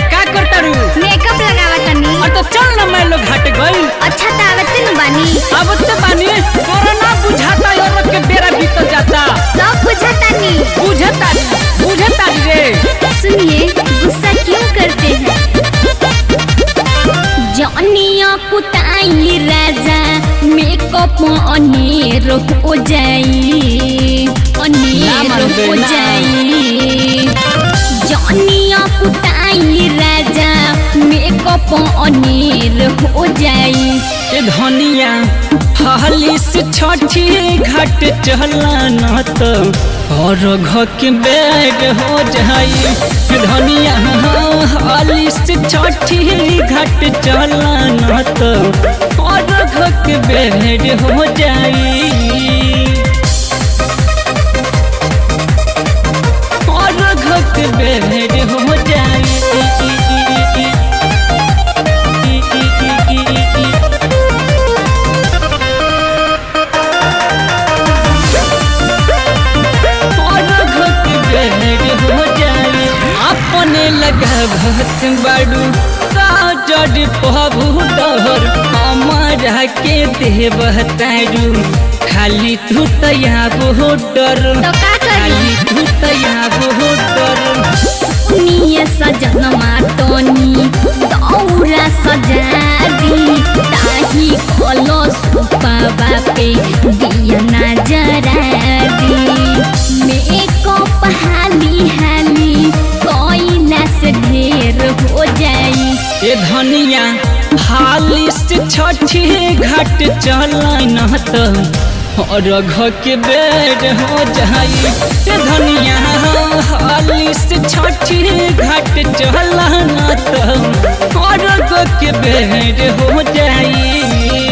का करतारू मेकअप लगावा तनी और तो चल ना मैं लोग घाट गई अच्छा त आवते न बानी अब तो पानी कोरोना बुझाता और लोग के बेरा बीत जाता सब बुझातानी बुझता बुझता रे सुनिए गुस्सा क्यों करते हैं जनिया कुताई राजा मेकअप अनेर हो जाई ना अनेर मानबे, हो ना। जाई जनिया कुताई राजा मेकअप अनेर हो जाई ए धनिया हाली से छठी घाट चला न तो और घर के बैग हो जाई ए धनिया हाली से छठी घाट चला न तो और घर के बैग हो जाई और घर के बैग हो जाई और घट बेड हो जाए अपने लगावत बाड़ू काजर पबू डहर हमारा के देवतारू खाली तू तया हो डर तो का करी खाली तू तया हो डर सुनिए सजन मातनी दौरा सजा दी ताही कलो सुपावा पे दिया ना जरा दी मेकअप हाली हाली कोयला से ढेर हो जाई ए धनिया हाली से छठी घाट चलन तो और घर के बेड हो जाई ए धनिया हाली से छठी घाट चलन तो और घर के बेड हो जाई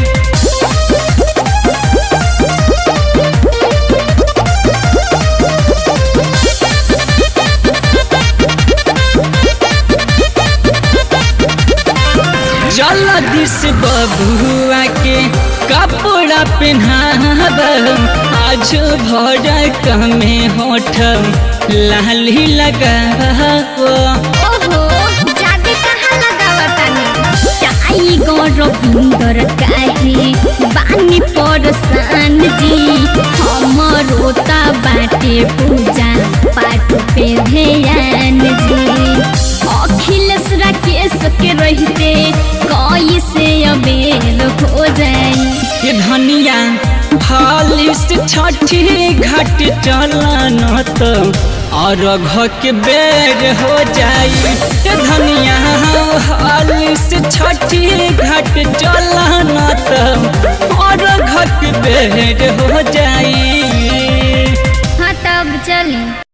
जल्दी से बबुआ के कपड़ा पहनाब आज भर कमे होठ लाली लगाब ओहो जादे कहाँ लगावतानी चाई गौरविंदर काहे बानी परसान जी हमरो ता बाटे पूजा पाठ पे ध्यान जी अखिलेश राकेश के रहते कैसे अबेल हो जाई ये धनिया हाली से छठी घाट चलन तो और घर के बेर हो जाई ये धनिया हाली से छठी घाट चलन तो और घर के बेर हो जाई हाँ तब चली